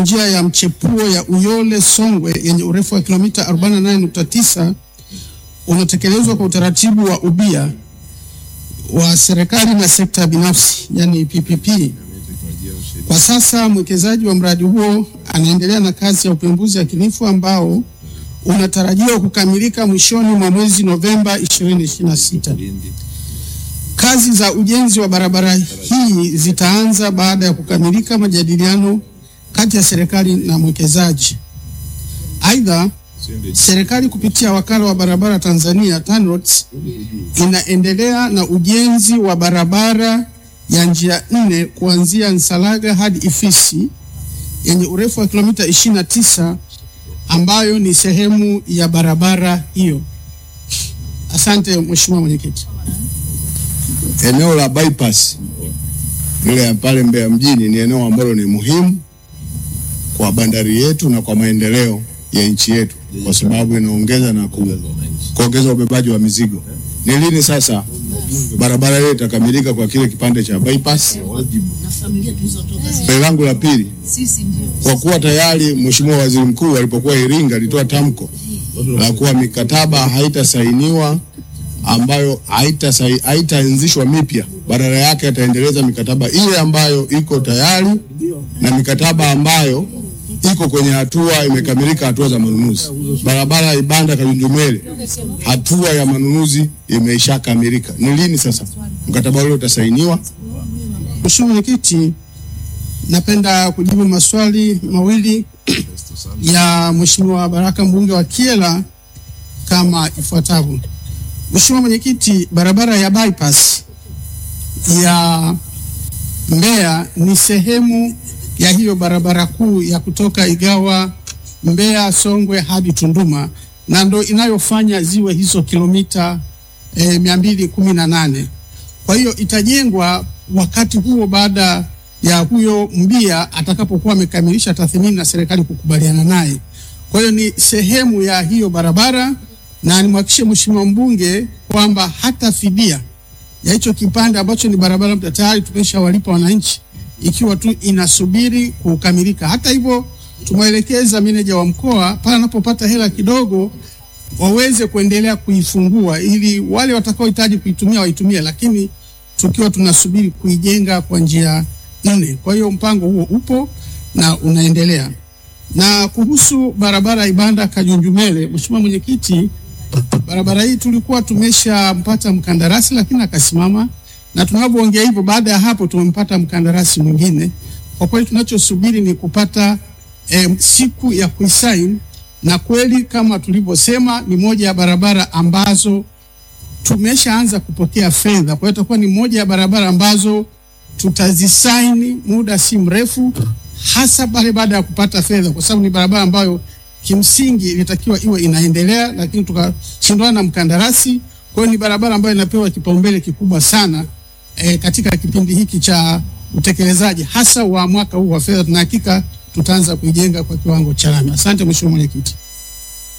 njia ya mchepuo ya Uyole Songwe yenye urefu wa kilomita 48.9 unatekelezwa kwa utaratibu wa ubia wa serikali na sekta binafsi, yani PPP. Kwa sasa mwekezaji wa mradi huo anaendelea na kazi ya upembuzi yakinifu ambao unatarajiwa kukamilika mwishoni mwa mwezi Novemba 2026. Kazi za ujenzi wa barabara hii zitaanza baada ya kukamilika majadiliano kati ya serikali na mwekezaji. Aidha, serikali kupitia wakala wa barabara Tanzania TANROADS inaendelea na ujenzi wa barabara ya njia nne kuanzia Nsalaga hadi Ifisi yenye urefu wa kilomita 29 ambayo ni sehemu ya barabara hiyo. Asante Mheshimiwa Mwenyekiti. Eneo la bypass ile ya pale Mbeya mjini ni eneo ambalo ni muhimu kwa bandari yetu na kwa maendeleo ya nchi yetu, kwa sababu inaongeza na ku, kuongeza ubebaji wa mizigo. Ni lini sasa barabara ile itakamilika kwa kile kipande cha bypass? Swali langu la pili, kwa kuwa tayari Mheshimiwa Waziri Mkuu alipokuwa Iringa alitoa tamko la kuwa mikataba haitasainiwa ambayo haitasai- haitaanzishwa mipya, badala yake ataendeleza mikataba ile ambayo iko tayari na mikataba ambayo iko kwenye hatua imekamilika, hatua za manunuzi. Barabara ya Ibanda Kajunjumele, hatua ya manunuzi imeshakamilika. Ni lini sasa mkataba ule utasainiwa? Mheshimiwa Mwenyekiti, napenda kujibu maswali mawili ya Mheshimiwa Baraka mbunge wa Kyela kama ifuatavyo. Mheshimiwa Mwenyekiti, barabara ya bypass ya Mbeya ni sehemu ya hiyo barabara kuu ya kutoka Igawa Mbeya Songwe hadi Tunduma na ndo inayofanya ziwe hizo kilomita eh, mia mbili kumi na nane. Kwa hiyo itajengwa wakati huo baada ya huyo mbia atakapokuwa amekamilisha tathmini na serikali kukubaliana naye. Kwa hiyo ni sehemu ya hiyo barabara, na nimhakikishie mheshimiwa mbunge kwamba hata fidia ya hicho kipande ambacho ni barabara mpya tayari tumeshawalipa wananchi, ikiwa tu inasubiri kukamilika. Hata hivyo, tumwelekeza meneja wa mkoa pale anapopata hela kidogo waweze kuendelea kuifungua ili wale watakaohitaji kuitumia waitumie, lakini tukiwa tunasubiri kuijenga kwa njia nne. Kwa hiyo mpango huo upo na unaendelea. Na kuhusu barabara ya Ibanda Kajunjumele, Mheshimiwa Mwenyekiti, barabara hii tulikuwa tumeshampata mkandarasi lakini akasimama, na tunavyoongea hivyo, baada ya hapo tumempata mkandarasi mwingine. Kwa kweli tunachosubiri ni kupata eh, siku ya kuisaini, na kweli kama tulivyosema, ni moja ya barabara ambazo tumeshaanza kupokea fedha. Kwa hiyo itakuwa ni moja ya barabara ambazo tutazisaini muda si mrefu, hasa pale baada ya kupata fedha, kwa sababu ni barabara ambayo kimsingi ilitakiwa iwe inaendelea, lakini tukashindwana na mkandarasi. Kwa hiyo ni barabara ambayo inapewa kipaumbele kikubwa sana e, katika kipindi hiki cha utekelezaji hasa wa mwaka huu wa fedha. Tuna hakika tutaanza kuijenga kwa kiwango cha lami. Asante Mheshimiwa Mwenyekiti.